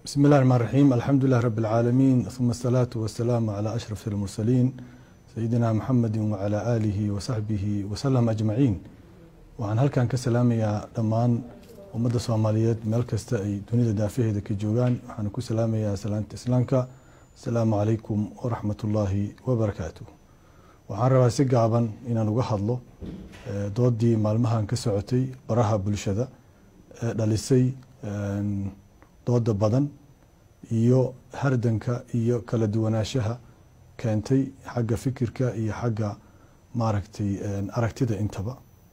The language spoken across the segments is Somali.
بسم الله الرحمن الرحيم الحمد لله رب العالمين ثم الصلاة والسلام على أشرف المرسلين سيدنا محمد وعلى آله وصحبه وسلم أجمعين waxaan halkan ka salaamayaa dhammaan ummadda soomaaliyeed meel kasta ay dunida daafaheeda ka joogaan waxaan ku salaamayaa salaanta islaamka asalaamu calaykum waraxmat ullaahi wabarakaatu waxaan rabaa si gaaban inaan uga hadlo doodii maalmahan ka socotay baraha bulshada ee dhalisay dooda badan iyo hardanka iyo kala duwanaanshaha keentay xagga fikirka iyo xagga maaragtay aragtida intaba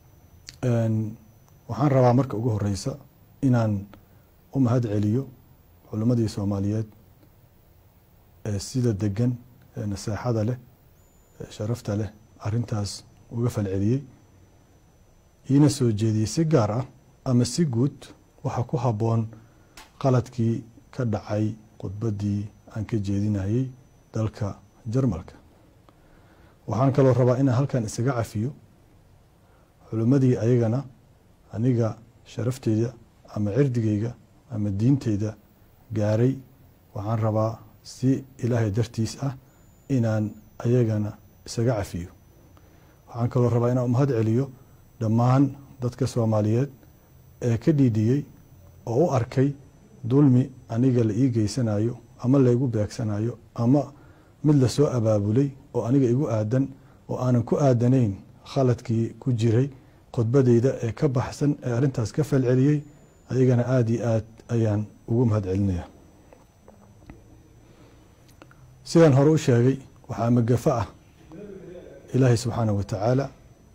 waxaan rabaa marka ugu horeysa inaan u mahad celiyo culimmadii soomaaliyeed ee sida degan ee naseexada leh ee sharafta leh arintaas uga falceliyey iina soo jeediyey si gaar ah ama si guud waxa ku habboon qaladkii ka dhacay khudbaddii aan ka jeedinayey dalka jarmalka waxaan kaloo rabaa inaan halkan isaga cafiyo culimmadii ayagana aniga sharafteyda ama cirdigeyga ama diinteyda gaaray waxaan rabaa si ilaahay dartiis ah inaan ayagana isaga cafiyo waxaan kaloo rabaa inaan umahad celiyo dhammaan dadka soomaaliyeed ee ka dhiidhiyey oo u arkay dulmi aniga la ii geysanayo ama laygu beegsanayo ama mid lasoo abaabulay oo aniga igu aadan oo aanan ku aadanayn khaladkii ku jiray khudbadeyda ee ka baxsan ee arrintaas ka falceliyey ayagana aada iyo aad ayaan ugu mahad celinaya sidaan hore u sheegay waxaa magafo ah ilaahay subxaanah wa tacaala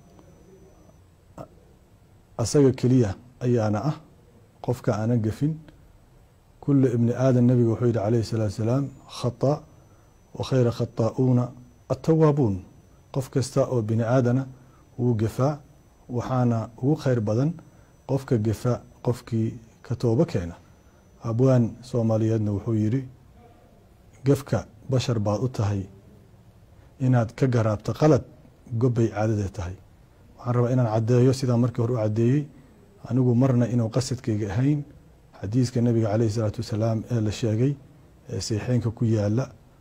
asaga keliya ayaana ah qofka aanan gafin kula ibni aadan nabiga wuxuu yihi calayhi salaatu salaam khata wa khayra khataa'uuna attawaabuun qof kasta oo bini aadana wuu gafaa waxaana ugu kheyr badan qofka gefa qofkii ka toobo keena abwaan soomaaliyeedna wuxuu yidhi gefka bashar baad u tahay inaad ka garaabto qalad gobbay caadada tahay waxaan rabaa inaan caddeeyo sidaan markii hore u caddeeyey anigu marna inuu qasadkayga ahayn xadiiska nabiga caleyhi salaatu wasalaam ee la sheegay ee seexeynka ku yaala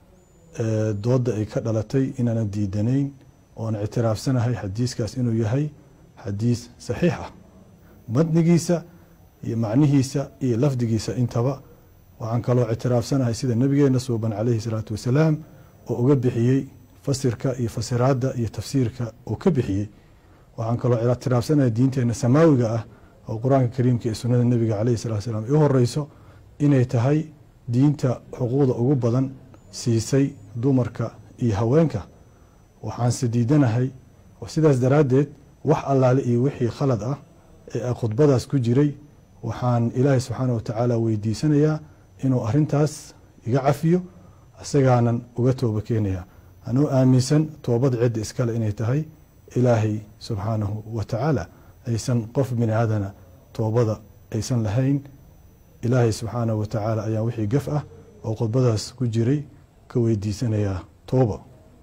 ee doodda ay ka dhalatay inaanan diidanayn oon ictiraafsanahay xadiiskaas inuu yahay xadiis saxiix ah matnigiisa iyo macnihiisa iyo lafdigiisa intaba waxaan kaloo ictiraafsanahay sida nabigeena suuban caleyhi salaatu wasalaam oo uga bixiyey fasirka iyo fasiraadda iyo tafsiirka oo ka bixiyey waxaan kaloo ictiraafsanahay diinteena samaawiga ah oo qur-aanka kariimka iyo sunnada nebiga caleyhi salatu salaam i horeyso inay tahay diinta xuquuqda ugu badan siisay dumarka iyo haweenka waxaanse diidanahay sidaas daraaddeed wax allaale iyo wixii khalad ah ee khudbadaas ku jiray waxaan ilaahay subxaana wa tacaala weydiisanayaa inuu arintaas iga cafiyo isagaanan uga tooba keenaya anuu aaminsan toobada cidda iskale inay tahay ilaahay subxaanahu wa tacaala aysan qof bini aadana toobada aysan lahayn ilaahay subxaanahu wa tacaala ayaa wixii gaf ah oo khudbadaas ku jiray ka weydiisanayaa tooba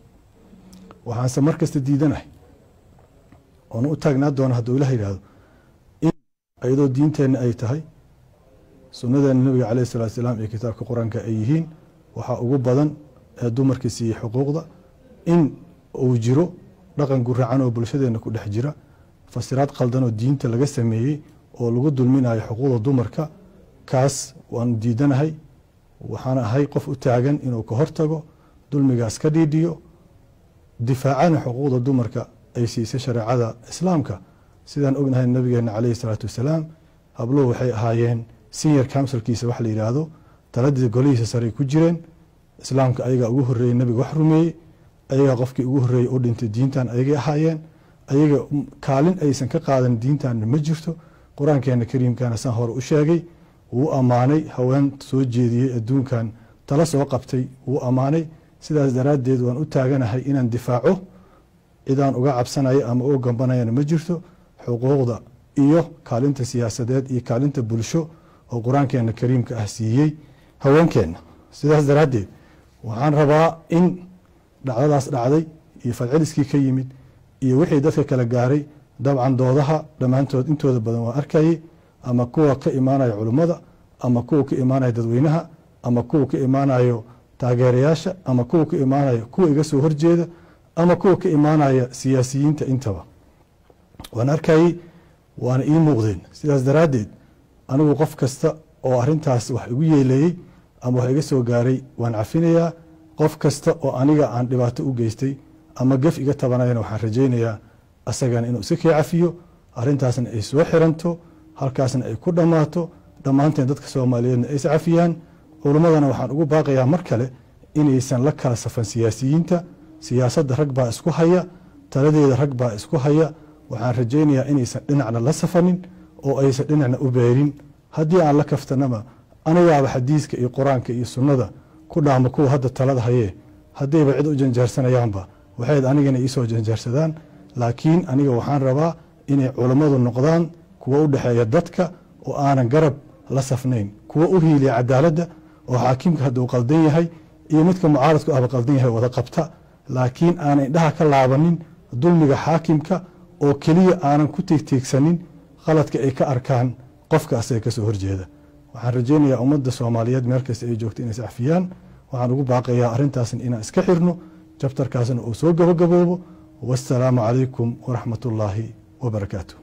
waxaanse mar kasta diidanahay oona u taagnaa doona hadduu ilah yidhahdo in iyadoo diinteenna ay tahay sunnadeena nabiga caleyhi salatu salaam iyo kitaabka qur-aanka ay yihiin waxaa ugu badan ee dumarka siiyey xuquuqda in uu jiro dhaqan guracan oo bulshadeena ku dhex jira fasiraad qaldan oo diinta laga sameeyey oo lagu dulminayo xuquuqda dumarka kaas waanu diidanahay waxaan ahay qof u taagan inuu ka hortago dulmigaas ka dhiidhiyo difaacana xuquuqda dumarka ay siisay shareecada islaamka sidaan ognahay nabigeena caleyhi salaatu wasalaam habluhu waxay ahaayeen senior counsilkiisa wax la yidhaahdo taladii golihiisa sarey ku jireen islaamka ayagaa ugu horreeyey nabiga wax rumeeyey ayagaa qofkii ugu horreeyey u dhintay diintan ayagay ahaayeen ayaga kaalin aysan ka qaadan diintanna ma jirto qur-aankeena kariimkana saan hore u sheegay wuu ammaanay haween soo jeediyey adduunkan tala soo qabtay wuu ammaanay sidaas daraaddeed waan u taaganahay inaan difaaco cidaan uga cabsanayo ama uga gambanayana ma jirto xuquuqda iyo kaalinta siyaasadeed iyo kaalinta bulsho oo qur-aankeena kariimka ah siiyey haweenkeenna sidaas daraaddeed waxaan rabaa in dhacdadaas dhacday iyo falceliskii ka yimid iyo wixii dadka kala gaaray dabcan doodaha dhammaantood intooda badan waa arkayay ama kuwa ka imaanaya culummada ama kuwa ka imaanaya dadweynaha ama kuwa ka imaanayo taageerayaasha ama kuwa ka imaanayo kuwa iga soo horjeeda ama kuwa ka imaanaya siyaasiyiinta intaba waan arkayey waana ii muuqdeen sidaas daraaddeed anigu qof kasta oo arintaas wax igu yeeleeyey ama wax iga soo gaaray waan cafinayaa qof kasta oo aniga aan dhibaato u geystay ama gef iga tabanayana waxaan rajaynayaa asagana inuu iska kii cafiyo arintaasna ay soo xiranto halkaasna ay ku dhammaato dhammaanteen dadka soomaaliyeedna aysa cafiyaan culummadana waxaan ugu baaqayaa mar kale inaysan la kala safan siyaasiyiinta siyaasadda rag baa isku haya taladeeda rag baa isku haya waxaan rajaynayaa inaysan dhinacna la safanin oo aysan dhinacna u beerin haddii aan la kaftanaba anigaaba xadiiska iyo qur-aanka iyo sunnada ku dhaama kuwa hadda talada hayee haddayba cid u janjaarsanayaanba waxayd anigana iisoo janjaarsadaan laakiin aniga waxaan rabaa inay culammadu noqdaan kuwa u dhexeeya dadka oo aanan garab la safnayn kuwa u hiiliya cadaaladda oo xaakimka hadduu qaldan yahay iyo midka mucaaradku ahba qaldan yahay wada qabta laakiin aanan indhaha ka laabanin dulmiga xaakimka oo keliya aanan ku tiigtiigsanin qaladka ay ka arkaan qofka asaga ka soo horjeeda waxaan rajaynayaa ummadda soomaaliyeed meel kasta ay joogto inay iscafiyaan waxaan ugu baaqayaa arrintaasna inaan iska xirno jabtarkaasna uu soo gabagaboobo wassalaamu calaykum waraxmat ullaahi wabarakaatu